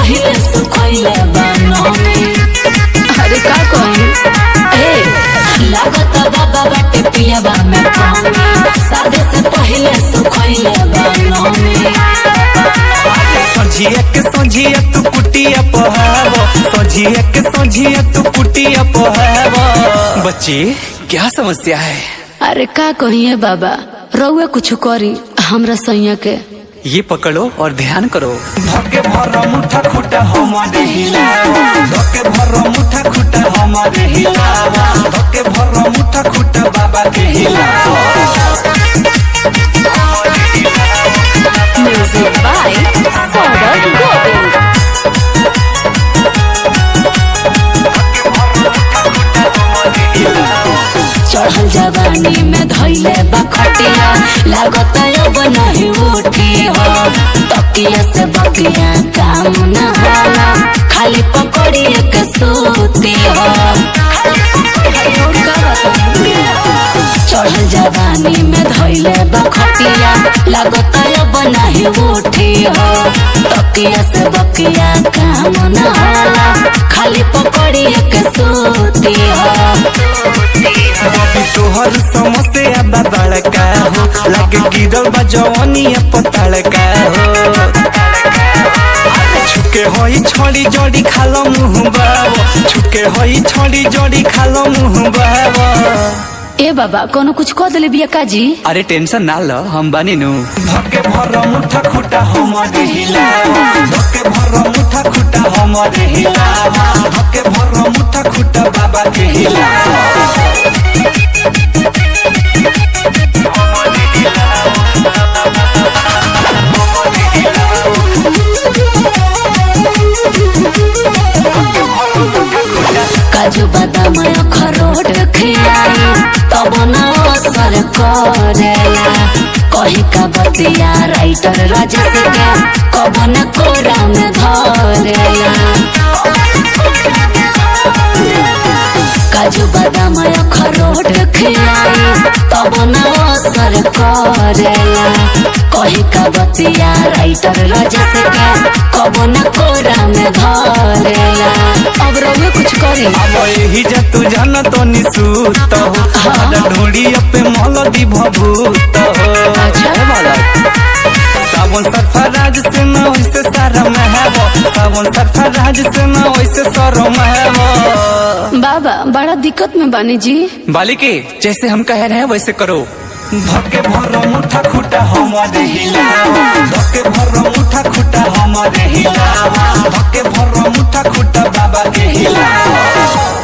पहिले सुखैले बनमी अरे का कही ए लागत बाबा बाटे पियाबा में कमी शादी से पहिले सुखैले बनमी सझिया के सझिया तू कुटिया पहाव सझिया के सझिया तू कुटिया पहाव बच्ची क्या समस्या है अरे का कहिए बाबा रउए कुछ करी हमरा सैया के ये पकड़ो और ध्यान करो धके भर मुठा खुटा हमारे हिलावा धके भर मुठा खुटा हमारे हिलावा धके भर मुठा खुटा बाबा के हिलावा म्यूजिक बाय सौरभ गोविंद चढ़ल जवानी में धैले बखटिया लागत अब नहीं उठी हो तकिया से बकिया काम न होला खाली पकड़ी के सोती हो चढ़ल जवानी में धैले बखटिया लागत अब नहीं उठी हो तकिया से बकिया काम न होला खाली पकड़ी के सोती हो बबी तोहर समस्या बा बड़का हो लगे गिरल बा जवानिया पतड़का हो छुके होई छोड़ी जोड़ी खालो मुँह बाबो छुके होई छोड़ी जोड़ी खालो मुँह बाबो ए बाबा कोनो कुछ कह दिले बिया काजी अरे टेंशन ना लो हम बानी नु धके भर मुठा खुटा हमारे हिलावा धके भर मुठा खुटा हमारे हिलावा धके भर मुठा खुटा बाबा के हिलावा काजू बादाम अखरोट खियाई तब न असर करेला कही का बतिया राइटर राजेश के कब न कोरा में धरेला काजू बादाम अखरोट खियाई तब न असर करेला कही का बतिया राइटर राजेश के कब न कोरा में धरेला अब रउए कुछ करी अब यही जा तू जान तो निसूत हो हमारा ढोड़ी पे मलदी भभूत हो अच्छा। ए बालक। सावन सरफराज से न वैसे सारा महबो सावन सरफराज से न वैसे सरो महबो बाबा बड़ा दिक्कत में बानी जी बालिके जैसे हम कह रहे हैं वैसे करो धके भर मुठा खुटा हमारे हिलावा धके भर मुठा खुटा हमारे हिलावा धके भर मुठा खुटा बाबा के हिलावा